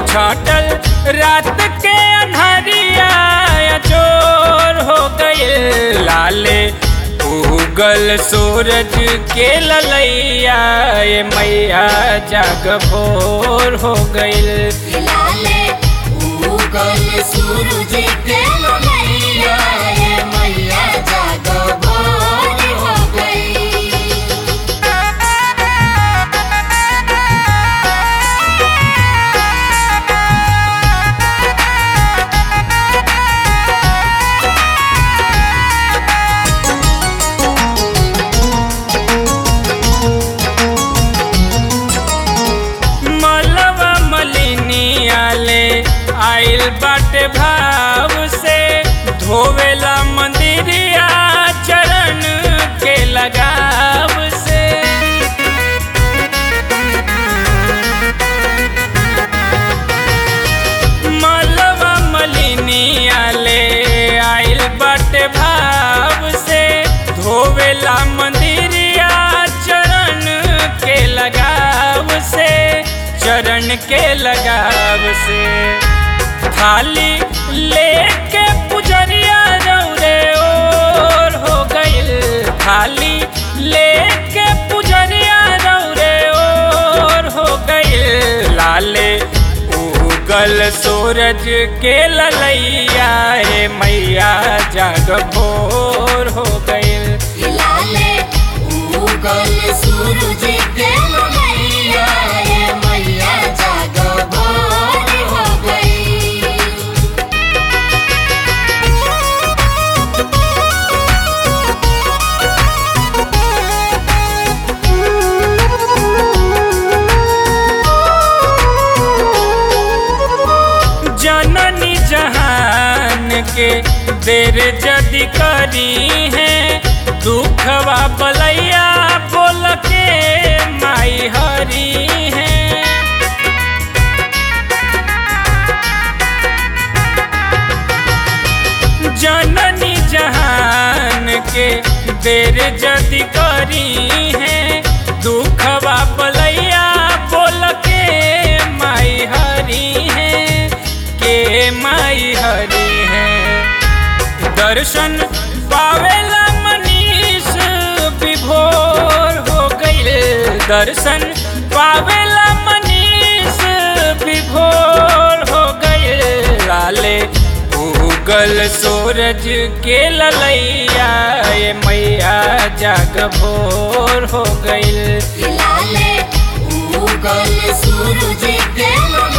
छाटल रात के अन्हरिया चोर हो गए लाले उगल सूरज के ललैया ये मैया जाग भोर हो गइल लाले उगल सूरज के ललैया ये मैया जाग भोर हो गई मलवा मलिनिया ले आइल बाटे भाव से धोवेला मंदिरिया चरण के लगाव से मलवा मलिनिया ले आइल बाटे भाव से धोवेला मंदिरिया चरण के लगाव से चरण के लगाव से थाली लेके पुजरिया रौरे ओर हो गइल थाली लेके पुजरिया रौरे ओर हो गइल लाले उगल सूरज के ललैया हे मैया जाग भोर हो गइल लाले उगल सूरज के ललैया ये मैया जाग भोर हो गई जननी जहान के देर जदि करी है दुखवा बलैया बोल के माई हरी है जननी जहान के देर जदि करी है दुखवा बलैया बोल के माई हरी है के माई हरी है दर्शन पावेला मनीष विभोर हो गइल दर्शन पावेला मनीष विभोर हो गइल लाले उगल सूरज के ललैया ये मैया जाग भोर हो गइल लाले उगल सूरज के ललैया